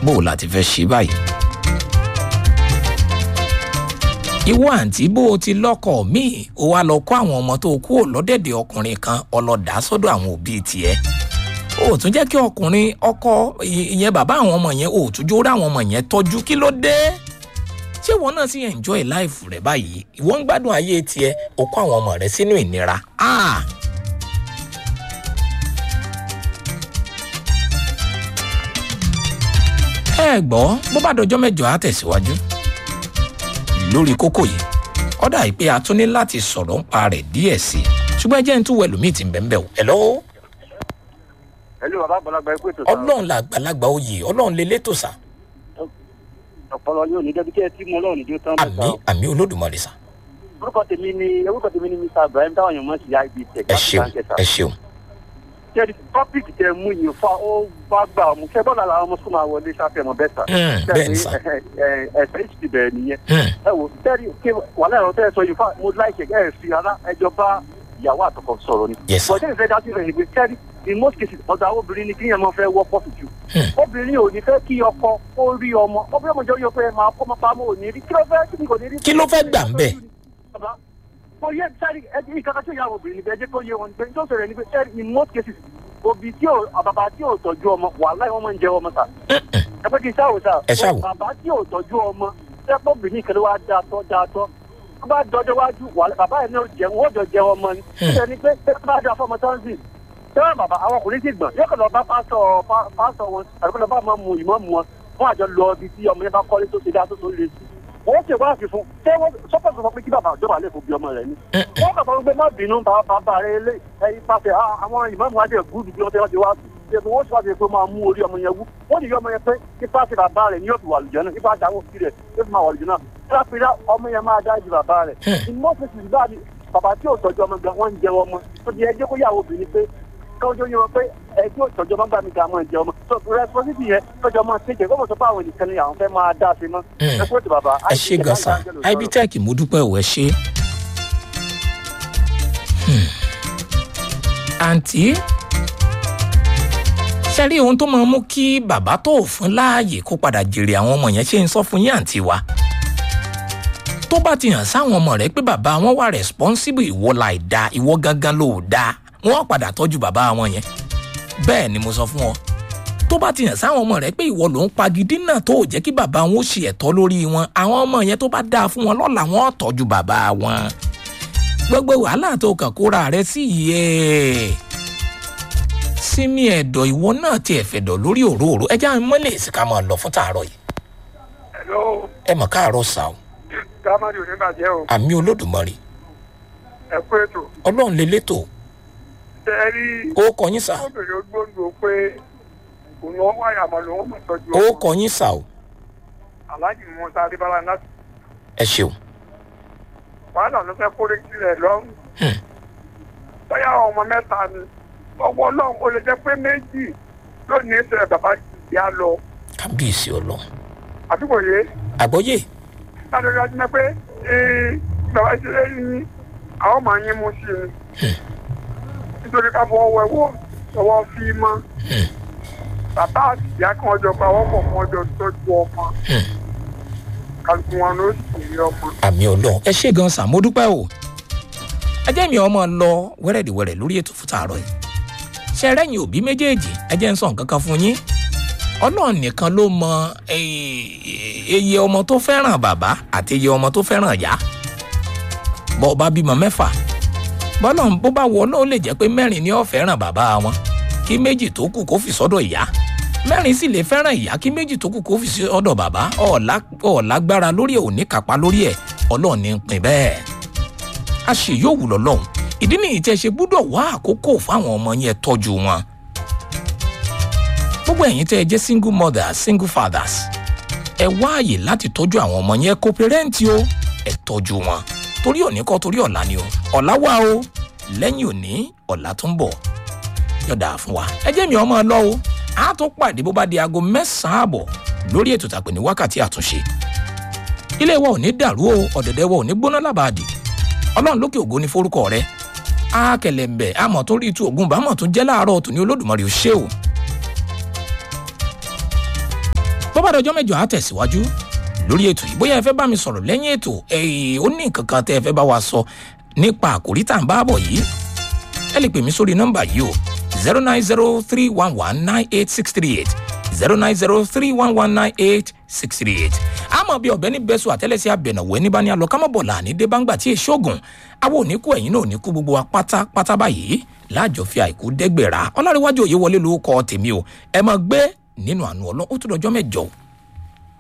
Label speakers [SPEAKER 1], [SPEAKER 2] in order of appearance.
[SPEAKER 1] bó o láti fẹ́ ṣe báyìí. ìwọ àǹtí bó o ti lọ́kọ̀ míì o wá lọ kó àwọn ọmọ tó kú lọ́dẹ̀dẹ̀ ọkùnrin kan ọlọ́dà sọ́dọ̀ àwọn òbí tiẹ̀ o tún jẹ́ kí ọkùnrin ọkọ ìyẹn bàbá àwọn ọmọ yẹn o tún jó rá àwọn ọmọ yẹn tọ́jú kí ló dé ṣé ìwọ náà sì enjoy life rẹ báyìí ìwọ ń gbádùn ayé tiẹ̀ o kó àwọn ọmọ rẹ sínú ìnira ah ẹ gbọ́ bó bá dọjọ́ mẹ́jọ á tẹ̀síwájú lórí kókó yìí ó dà pé a tún ní láti sọ̀rọ̀ ń pa rẹ̀ díẹ̀ sí i ṣùgbọ́n ẹ jẹ́ ń tún wẹ̀lú míì tí ń bẹ̀ ń bẹ̀ o hello
[SPEAKER 2] ẹlú bàbá àgbàlagbà ẹ pé ètò sáà
[SPEAKER 1] ọlọ́run la àgbàlagbà oyè ọlọ́run lè létò sá
[SPEAKER 2] ọpọlọ yóò ní débi kí ẹ tí mo lọ́rùn níjó tán
[SPEAKER 1] àmì àmì olódùmarè sá
[SPEAKER 2] orúkọ tèmi ni orúkọ tèmi ni mr ibrahim táwọn èèyàn mọ̀ sí ibi tech
[SPEAKER 1] ẹ ṣeun ẹ ṣeun
[SPEAKER 2] ṣe tọ́pìkì tẹ mú yìí fa ó bá gbà ọmọ ṣẹ bọ́ọ̀lù àwọn ọmọ sọ́mọ àwọlé sáfẹ́ mọ̀ bẹ́ẹ̀ sà
[SPEAKER 1] Hmm, bẹ́ẹ̀ ni sà.
[SPEAKER 2] ẹ̀sẹ̀ ìṣ ti bẹ̀rẹ̀ nìyẹn
[SPEAKER 1] Hmm,
[SPEAKER 2] ẹ wò tẹ́rì kí wàhálà ẹ̀rọ tẹ́ ẹ sọ yìí fa mo láìkẹ̀ ẹ̀ fi ara ẹjọ́ bá ìyàwó àtọkọ sọ̀rọ̀ ni
[SPEAKER 1] Yes, sir.
[SPEAKER 2] bọ̀dé ìfẹ́ dájú rẹ̀ ni pé tẹ́rì in most cases ọ̀dà obìnrin ni kíyàn máa fẹ́ wọ́pọ̀ sí jù
[SPEAKER 1] Hmm.
[SPEAKER 2] obìnrin ò ní fẹ́ kí ọkọ ó rí ọmọ obìnrin ọmọ jọ yọ pé ẹ máa kó máa pamọ́ ò ní rí kí ló fẹ́ kí ni kò ní rí.
[SPEAKER 1] Kí ló fẹ́ gbà ń bẹ̀?
[SPEAKER 2] Bàbá, mo yẹ sẹ́rí ẹni ìkàkà tí ó yà wọ obìnrin níbẹ̀ ẹ jẹ́ kó yé wọn pé tó sọ̀rọ̀ ni pé sẹ́rí in most cases òbí tí ò bàbá tí ò tọ́jú ọmọ wàhálà wọn máa ń jẹ ọmọ sà ẹ pé kí n ṣáwò sà
[SPEAKER 1] Ẹ ṣáwò.
[SPEAKER 2] bàbá tí ò tọ́jú ọmọ sẹ́pọ̀ obìnrin kan ló wá dáa tọ́ dáa tọ́ tó bá dọjọ́ wájú wàhálà bàbá yẹn náà jẹun wọ́n jọ jẹ ọmọ ni
[SPEAKER 1] Hmm.
[SPEAKER 2] ṣe ni pé ṣé bá dáa fọmọ tán sí tẹ́wọ́n bàbá àwọn ọkùnrin sì gbọ̀n yóò kàn lọ bá pásọ̀ pá- pásọ̀ wọn àdúgbò lọ bá máa mu ìmọ̀ mu wọn wọn àjọ lọ ibi tí ọmọ yẹn bá kọ́lé tó ṣe dáa tó tó le sí wọ́n ṣe wá àfihàn ṣé wọ́n sọ́pọ̀ sọ pé kí bàbá àjọba lè fò bí ọmọ rẹ̀ ni wọ́n kàn sọ pé má bínú bàbá bàbá rẹ̀ lé ẹyin pàṣẹ "Ah, àwọn ìmọ̀mù adé gúdù bí wọ́n ti wọ́n ti wá ṣe wọ́n ṣe wá ṣe pé máa mú orí ọmọ yẹn wú wọ́n ní ọmọ yẹn pé kí pàṣẹ bàbá rẹ̀ ní òbí wàlùjọ náà nípa àdáwọ̀ sí rẹ̀ yóò fi máa wàlùjọ náà kílápìlá ọmọ yẹn máa dájú bàbá rẹ̀ ìmọ̀ọ́sẹ̀sì báyìí bàbá tí ò tọ́jú ọmọ gan wọ́n ń jẹ ọmọ tó di ẹjẹ́ kó yàwó obìnrin pé káwọn yóò yẹ wọn pé ẹjọ́ ìtọ́jú ọmọ gbà mí ká máa jẹ ọmọ so responsibility yẹn tọ́jú ọmọ ṣe jẹ́ kọ́mọ̀ sọ pé àwọn ènìyàn ni àwọn fẹ́ máa dá sí mọ́
[SPEAKER 1] Hmm.
[SPEAKER 2] ẹ kó ti bàbá
[SPEAKER 1] ẹ ṣe gan sa ibitec mo dúpẹ́ ò ẹ ṣe. Hmm. àǹtí sẹ́rí ohun tó máa mú kí bàbá tó fún láàyè kó padà jèrè àwọn ọmọ yẹn ṣe ń sọ fún yín àǹtí wa tó bá ti hàn sáwọn ọmọ rẹ pé bàbá wọn wà responsible ìwọ láì da ìwọ gangan ló dáa wọn padà tọ́jú bàbá wọn yẹn bẹ́ẹ̀ ni mo sọ fún ọ tó bá ti hàn sáwọn ọmọ rẹ pé ìwọ ló ń pagidí náà tó ò jẹ́ kí bàbá wọn ó ṣe ẹ̀tọ́ lórí wọn àwọn ọmọ yẹn tó bá dáa fún wọn lọ́la wọn ò tọ́jú bàbá wọn gbogbo wàhálà tó kàn kóra rẹ sí yìí sími ẹ̀dọ̀ ìwọ náà tiẹ̀ fẹ̀dọ̀ lórí òróòró ẹja mọ́lẹ̀ èsì ká máa lọ fún tààrọ̀ yìí
[SPEAKER 3] Hello,
[SPEAKER 1] ẹ mọ̀ káàárọ̀ sá o
[SPEAKER 3] kámárì ò ní bàjẹ́ o.
[SPEAKER 1] àmì olódùmarè
[SPEAKER 3] Ẹ kú ètò.
[SPEAKER 1] ọlọ́run lè létò
[SPEAKER 3] Ṣé ẹ rí
[SPEAKER 1] ó kọ yín sá
[SPEAKER 3] obìnrin ogbóǹdò pé òun ọ̀ wáyà mọ́ lòun mọ̀ tọ́jú
[SPEAKER 1] ó
[SPEAKER 3] ọmọ.
[SPEAKER 1] kọ yín sá o
[SPEAKER 3] Aláàjì Musa Adébálá láti
[SPEAKER 1] ẹ ṣeun
[SPEAKER 3] wàhálà ló fẹ́ kórè sílẹ̀ lọ́rùn.
[SPEAKER 1] Hmm.
[SPEAKER 3] Bóyá àwọn ọmọ mẹ́ta ni. Ọwọ́ náà ó lè jẹ́ pé méjì ló ní ìṣẹ̀lẹ̀ bàbá ìyá lọ.
[SPEAKER 1] kábíyèsí ọlọ́run
[SPEAKER 3] Àdúgbò yé.
[SPEAKER 1] àgbọ́yé
[SPEAKER 3] Láti rí ọdún pé ee bàbá ìṣẹ̀lẹ̀ yìí ni àwọn máa yín mú sí i. Nítorí ká fọ ọwọ́ ẹ̀wọ̀ ọwọ́ fi mọ́.
[SPEAKER 1] Hmm.
[SPEAKER 3] bàbá àti ìyá kan ọjọ́ pa wọ́n pọ̀ fún ọjọ́ tọ́jú ọmọ
[SPEAKER 1] Hmm.
[SPEAKER 3] kálukú wọn ló sì rí ọmọ.
[SPEAKER 1] àmì ọlọ́run ẹ ṣe gan sá mo dúpẹ́ o ẹ jẹ́ mi ọmọ lọ wẹ́rẹ́dìwẹ́rẹ́ lórí ètò fún tààrọ̀ yìí ṣe rẹ́yìn òbí méjèèjì ẹ jẹ́ ń sọ nǹkan kan fún yín ọlọ́run nìkan ló mọ eh, iye ọmọ tó fẹ́ràn bàbá àti iye ọmọ tó fẹ́ràn ìyá bọ́ ọba bímọ mẹ́fà bọ́lọ̀ bó bá wọ náà ó lè jẹ́ pé mẹ́rin ni ó fẹ́ràn bàbá wọn kí méjì tó kù kó fi sọ́dọ̀ ìyá mẹ́rin sì lè fẹ́ràn ìyá kí méjì tó kù kó fi sọ́dọ̀ bàbá ọ̀la ọ̀lágbára lórí ẹ̀ ò ní kápá lórí ẹ̀ ọlọ́run ní ń pin bẹ́ẹ̀ a ṣe yóò wù lọ́lọ́run ìdí nìyí tí ẹ ṣe gbúdọ̀ wá àkókò fáwọn ọmọ yẹn tọ́jú wọn gbogbo ẹ̀yin tẹ́ ẹ jẹ́ single mothers single fathers ẹ wá àyè láti tọ́jú àwọn ọmọ yẹn kó pẹ́rẹ́ǹtì o ẹ tọ́jú wọn torí òní kọ́ torí ọ̀la ni o ọ̀la wà o lẹ́yìn òní ọ̀la tó ń bọ̀ yọ̀dà fún wa ẹ jẹ́ mi ọmọ lọ o a tún pàdé bó bá di aago mẹ́sàn-án àbọ̀ lórí ètò tàpé ní wákàtí àtúnṣe ilé wa ò ní dàrú o ọ̀dẹ̀dẹ̀ wa ò ní gbóná lábàádì ọlọ́run lókè ògo ní forúkọ rẹ á kẹlẹ̀ ń bẹ̀ àmọ̀ tó rí tu ògùn bámọ̀ tó jẹ́ láàárọ̀ tòní olódùmarè ò ṣe o tó bá dọjọ́ mẹ́jọ á tẹ̀síwájú lórí ètò yìí bóyá ẹ fẹ́ bá mi sọ̀rọ̀ lẹ́yìn ètò ẹ̀ẹ́ ó ní nǹkan kan tẹ́ ẹ fẹ́ bá wa sọ nípa àkòrí tá à ń bá bọ̀ yìí ẹ lè pè mí sórí nọ́mbà yìí o zero nine zero three one one nine eight six three eight zero nine zero three one one nine eight six three eight àmọ́ bí ọ̀bẹ ní bẹ́sù àtẹ́lẹsẹ̀ abẹ̀nàwó ẹni bá ní alọ́ kámọ́bọ̀là ní débàǹgbà tí èso ògùn àwọn òníkù ẹ̀yìn náà òníkù gbogbo wa pátápátá báyìí láàjọ fi àìkú dẹ́gbẹ̀rà ọlárẹ̀wájú òye wọlé lórúkọ tèmi o ẹ máa gbé nínú àánú ọlọ́ ó tún dọjọ́ mẹ́jọ o